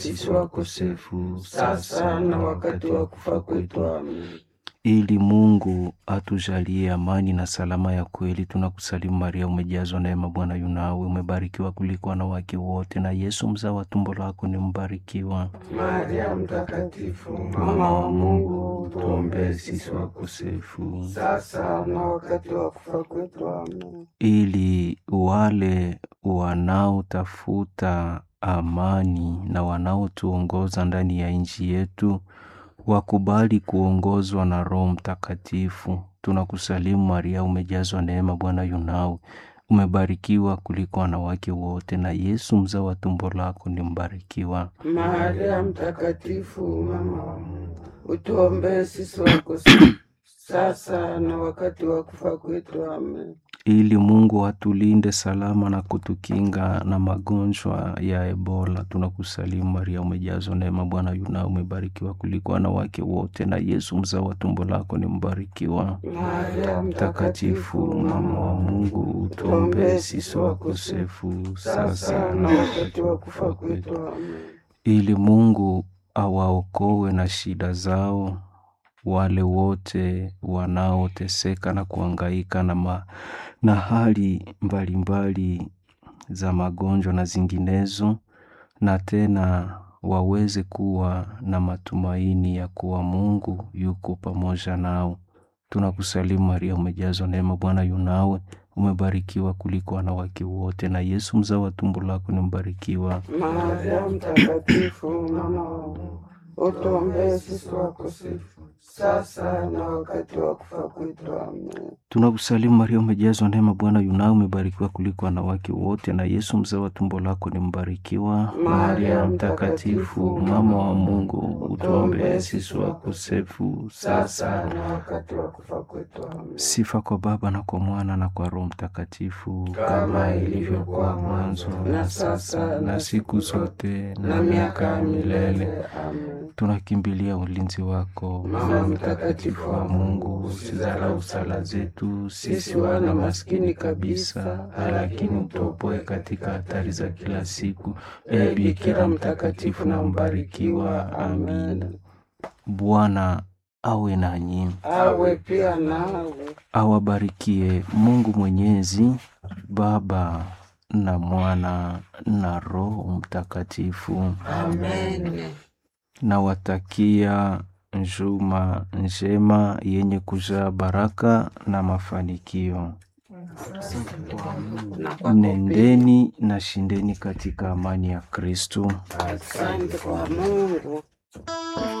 sisi wakosefu sasa na wakati wa kufa kwetu. Amen. ili Mungu atujalie amani na salama ya kweli. Tunakusalimu Maria, umejazwa neema, Bwana yu nawe, umebarikiwa kuliko wanawake wote, na Yesu mzao wa tumbo lako ni mbarikiwa. Maria Mtakatifu, mama wa Mungu, tuombee sisi wakosefu sasa na wakati wa kufa kwetu. Amen. ili wale wanaotafuta amani na wanaotuongoza ndani ya nchi yetu wakubali kuongozwa na Roho Mtakatifu. Tunakusalimu Maria, umejazwa neema, Bwana yu nawe, umebarikiwa kuliko wanawake wote, na Yesu mzao wa tumbo lako ni mbarikiwa. Maria Mtakatifu, mama wa Mungu, utuombee sisi wakosefu sasa na wakati wa kufa kwetu. Amen. ili Mungu atulinde salama na kutukinga na magonjwa ya Ebola. Tunakusalimu Maria, umejazwa neema, Bwana yu nawe, umebarikiwa kuliko wanawake wote, na Yesu mzao wa tumbo lako ni mbarikiwa. Maria Mtakatifu, mama wa Mungu, utuombee sisi wakosefu sasa na wakati wa kufa kwetu. Amen. ili Mungu awaokoe na shida zao wale wote wanaoteseka na kuhangaika na, ma, na hali mbalimbali za magonjwa na zinginezo, na tena waweze kuwa na matumaini ya kuwa Mungu yuko pamoja nao. Tunakusalimu Maria, umejazwa neema, Bwana yu nawe, umebarikiwa kuliko wanawake wote, na Yesu mzao wa tumbo lako ni mbarikiwa. Maria Mtakatifu, mama wa Mungu, utuombee sisi wakosefu sasa na wakati wa kufa kwetu. Amen. Tunakusalimu Maria, umejazwa neema, Bwana yu nawe, umebarikiwa kuliko wanawake wote, na Yesu mzao wa tumbo lako ni mbarikiwa. Maria Mtakatifu, mama wa Mungu, utuombee sisi wakosefu sasa na wakati wa kufa kwetu. Amen. Sifa kwa Baba na kwa Mwana na kwa Roho Mtakatifu, Kama ilivyokuwa mwanzo, na sasa, na siku zote na miaka ya milele. Amen. Tunakimbilia ulinzi wako, Mama mtakatifu wa Mungu, usidharau sala zetu sisi wana maskini kabisa, lakini utuopoe katika hatari za kila siku. E Bikira mtakatifu na mbarikiwa. Amina. Bwana awe nanyi, awe pia nawe. awabarikie Mungu Mwenyezi, Baba na Mwana na Roho Mtakatifu. Amen. Nawatakia njuma njema yenye kujaa baraka na mafanikio. Nendeni na shindeni katika amani ya Kristo. Asante kwa Mungu.